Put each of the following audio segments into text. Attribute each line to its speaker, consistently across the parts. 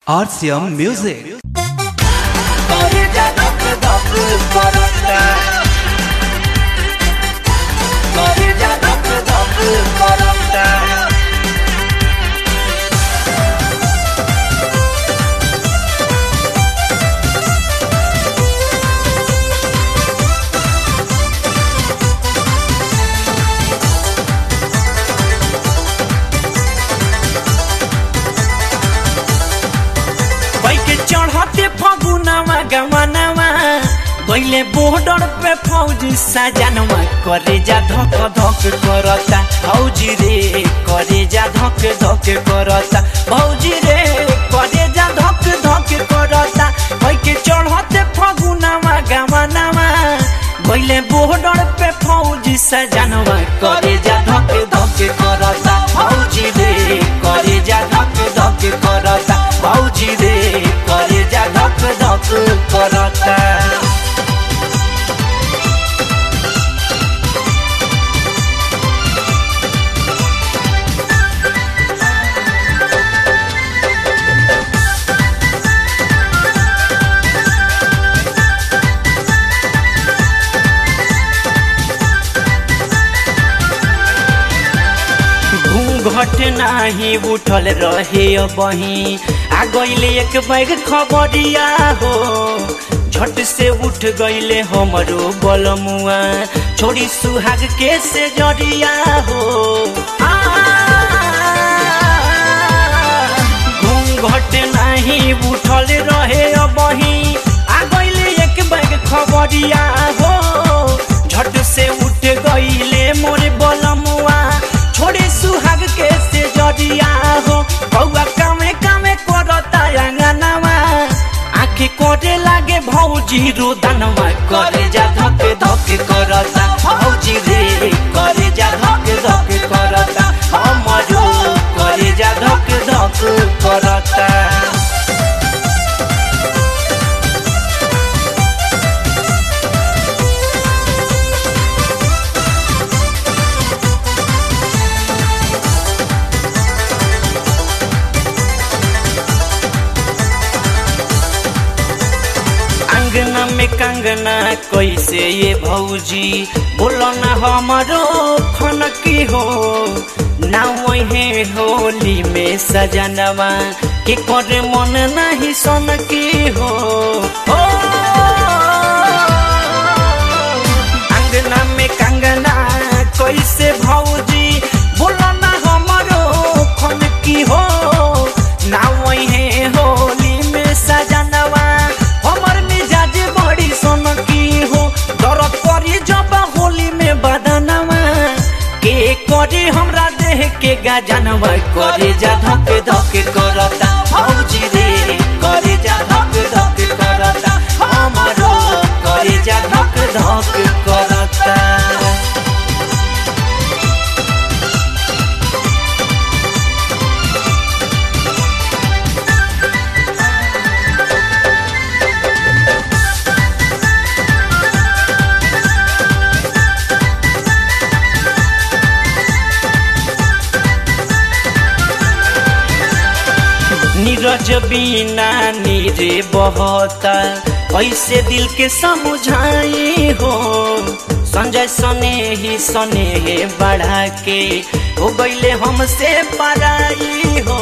Speaker 1: RCM Music.
Speaker 2: Corrida doc doc corota Corrida doc doc corota
Speaker 3: बैके चढ़ते फगुनवा गवनवा गइले बॉर्डर पे फौजी सजनवा करे जा धक धक करता फौजी रे करे जा धक धक करता फौजी रे करे जा धक धक करता बैके चढ़ते फगुनवा गवनवा गइले बॉर्डर पे फौजी सजनवा करे जा धक धक करता फौजी रे करे जा धक धक करता फौजी रे करे जा धक धक करता घूंघट नाही उठल रहे बही आ गईले एक बैग खबरिया हो झट से उठ गईले हमरो बलमुआ छोड़ी सुहाग के से जरिया हो आ, घूंघट नाही उठल रहे बही आ गईले एक बैग खबरिया हो झट से उठ गईले मोरे बलमुआ छोड़े सुहाग के से जरिया हो कौआ कामे कामे करता अंगनवा आँखी कोटे लागे भौजी रोदनवा करे जा धक धक करता भौजी रे करे जा धक धक करता हमरो करे जा धक धक करता अंगना में कंगना कैसे ये भौजी बोलो ना हमारो खनकी हो ना वही होली में सजनवा के करे मन नहीं सनकी हो ओ, अंगना में कंगना कैसे भौजी बोलो ना हमारो खनकी हो ना वही होली में सजनवा हमर मिजाज बड़ी सोनकी हो दर्द करी जब होली में बदनवा के करी हमरा देह के गजनवा करे जा धक धक करता भौजी रे करे जा धक धक करता हमरो करे जा धक धक करता नीरज बिना नीरे बहता ऐसे दिल के समझाई हो संजय सने ही सने बढ़ा के हो गईले हमसे पराई हो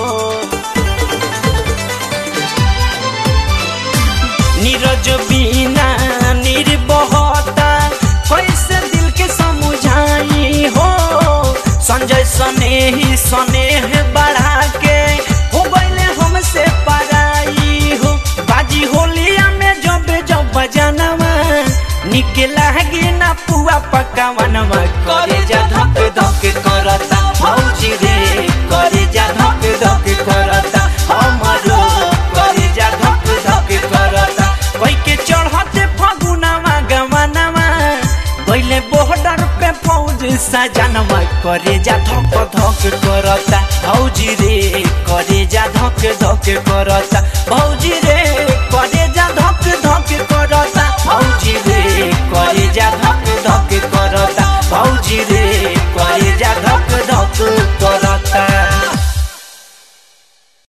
Speaker 3: नीरज बिना नीर बहता कैसे दिल के समझाई हो संजय सने ही सने बढ़ा के हो गईले हमसे पराई हो बाजी होलिया में जब जब बजानवा निके लागे ना पुआ पकावनवा करे जा धक धक करता भौजी रे करे जा धक धक करता हमरो करे जा धक धक करता कोई के चढ़ते फगुनवा गवनवा गइले बॉर्डर पे फौज सजनवा करे जा धक धक करता भौजी रे करे जा धक धक करता भौजी रे